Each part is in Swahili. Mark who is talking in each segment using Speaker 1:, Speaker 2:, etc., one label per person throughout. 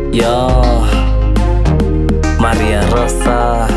Speaker 1: Yo, Maria Rosa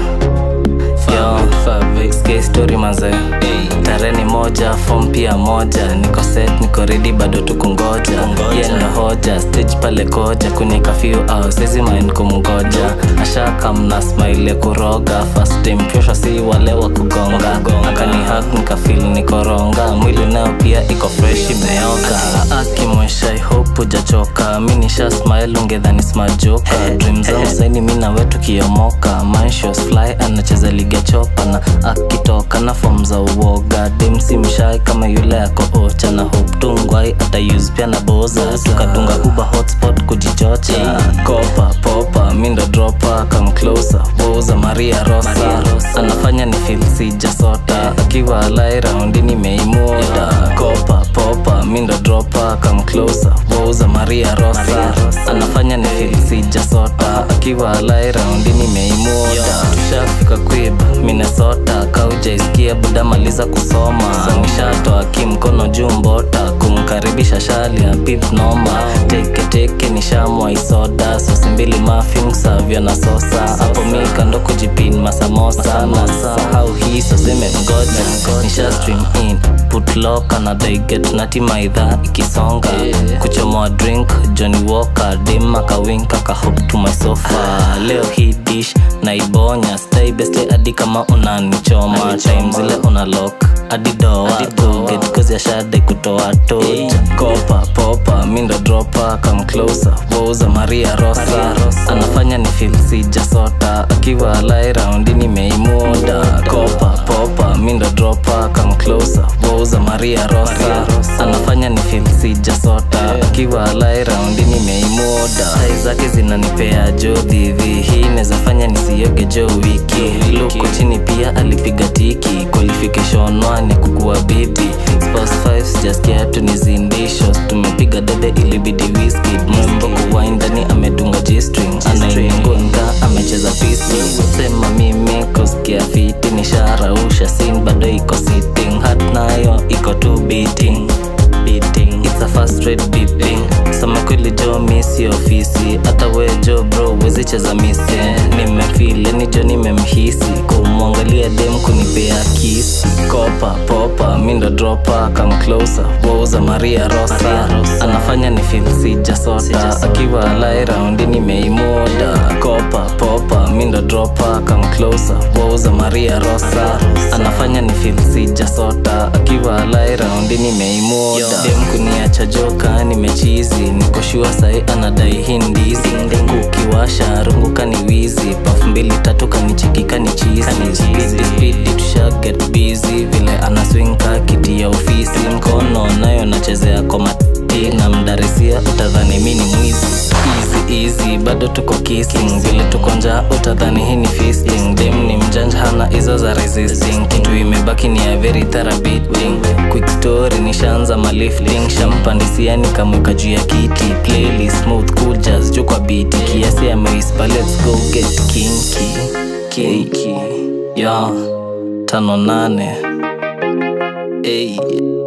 Speaker 1: Yo, sikia story maze tarehe ni moja fom pia moja niko set niko ready bado tukungoja yendo hoja stage pale koja kwenye kafyu au sezi main kumgoja ashaka mna smile ya kuroga first time pyosha si wale wa kugonga akani hak nikafil nikoronga mwili nayo pia iko fresh imeoga akimwesha i hope ujachoka mi nisha smile ungedhani smajoka dream zangu saini mi nawe tukiomoka manshos fly anacheza liga chopa na akitoka na fom za uoga demsi mshai kama yule ako ocha na hope tungwai atayuse pia na boza tukadunga uba hotspot kujichocha kopa popa mindo dropa come closer boza maria rosa, anafanya ni feel sijasota akiwa alai raundi nimeimuda kopa popa mindo dropa come closer boza maria rosa, anafanya ni feel sijasota akiwa alai raundi nimeimuda tushafika kwib minnesota kaujaisikia buda maliza kusoma nishatoa kimkono juu mbota kumkaribisha shali ya pip noma teketeke nishamwa isoda sosi mbili mafin savyo na sosa hapo mi kando kujipin masamosa na sahau hii soseme mgoja nisha stream in put lock anadaiget natimaidha ikisonga kuchomoa drink johnny walker dim akawink akahop to my sofa leo hii dish naibonya stay beste hadi kama unanichoma time zile una lock hadi doa get kozi ya shade kutoa toja kopa popa mindo dropa come closer wouza maria rosa, anafanya ni feel sijasota akiwa alai raundi nimeimuda kopa popa mindo dropa come closer wouza maria rosa, anafanya ni feel sijasota akiwa alai raundi nimeimuda sai zake zinanipea jodhivi hii nezafanya nisioge jo wiki luko chini pia alipiga tiki qualification one kukuwa bibi Spouse 5 sijasikia tunizindisho tumepiga dede ilibidi whisky mwembo kuwai ndani amedunga g-string anaingonga amecheza pisi sema mimi kusikia fiti nisharausha sin bado iko sitting hat nayo iko tu beating beating it's a fast rate beeping sema kweli jo misi ofisi hata we jo bro wezi cheza misi nimefile ni jo nimemhisi kumwangalia dem kunipea kisi kopa popa mindo dropa come closer wouza maria rosa anafanya ni feel sijasota akiwa alai raundi nimeimuda kopa popa mindo dropa come closer wouza maria rosa anafanya ni feel sijasota akiwa alai raundi nimeimuda dem kuniacha joka nimechizi nikoshua sai anadai hindizi kukiwasha runguka ni wizi pafu mbili tatu kanicheki kanichizi spidi spidi tusha get busy vile anaswinka kiti ya ofisi mkono nayo nachezea komati na mdarisia utadhani mi ni mwizi easy easy bado tuko kissing vile tuko njaa utadhani hii ni feasting dem ni mjanja hana hizo za resisting kitu imebaki ni ya very therapeutic quick story nishaanza malifting shampandisiani kamweka juu ya kiti playlist smooth cool jazz juu kwa beat kiasi ya meispa let's go get kinky kinky yo tano nane hey.